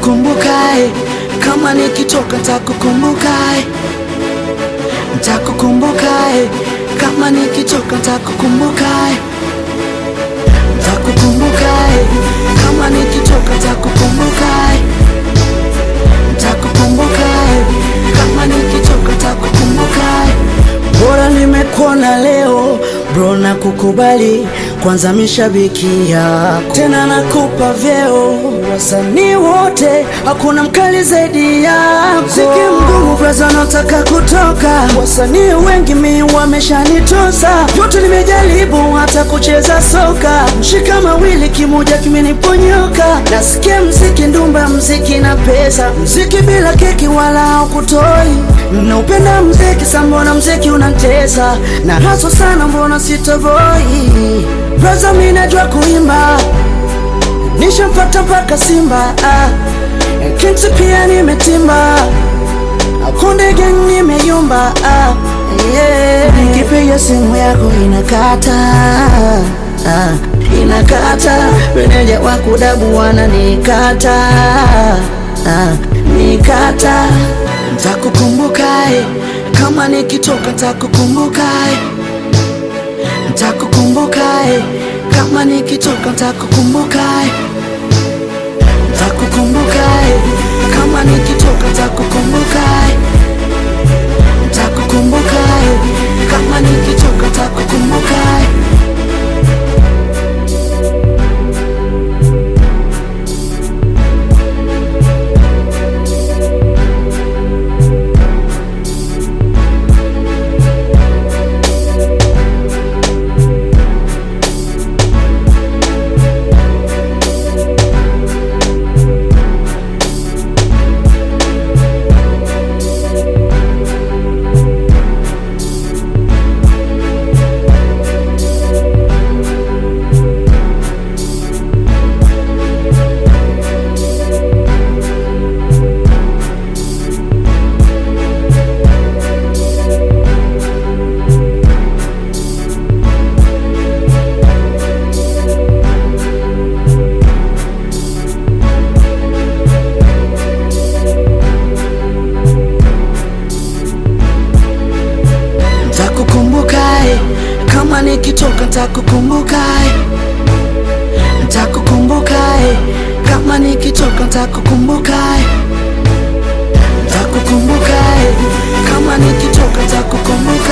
Ntakukumbuka eh, kama nikitoka ntakukumbuka eh. Ntakukumbuka eh, kama nikitoka ntakukumbuka eh. Ntakukumbuka eh, kama nikitoka ntakukumbuka eh. Ntakukumbuka eh, kama nikitoka ntakukumbuka eh. Bora nimekuona leo bro, na kukubali kwanza, mishabiki yako tena, nakupa vyeo wasanii wote, hakuna mkali zaidi yako. Mziki mgumu braza, nataka kutoka, wasanii wengi mi wameshanitosa, vyote nimejaribu, hata kucheza soka, mshika mawili kimoja kimeniponyoka. Nasikia mziki ndumba, mziki na pesa, mziki bila keki wala haukutoi. Naupenda mziki sa, mbona mziki unantesa na haso sana, mbona sitovoi braza, mi najua kuimba nishampata mpaka Simba ah. Kinti pia nimetimba Konde gang nimeyumba ah. yeah. Nikipiga simu yako inakata ah. Inakata meneja wa kudabu wananikata ah. Nikata Ntakukumbuka eh. Kama nikitoka ntakukumbuka eh. Ntakukumbuka eh. Kama nikitoka ntakukumbuka eh. Ntakukumbuka eh. Kama nikitoka ntakukumbuka eh. Ntakukumbuka eh. Kama nikitoka ntakukumbuka eh. Ntakukumbuka eh. Kama nikitoka ntakukumbuka eh. Ntakukumbuka eh. Kama nikitoka ntakukumbuka eh. Ntakukumbuka eh. Kama nikitoka ntakukumbuka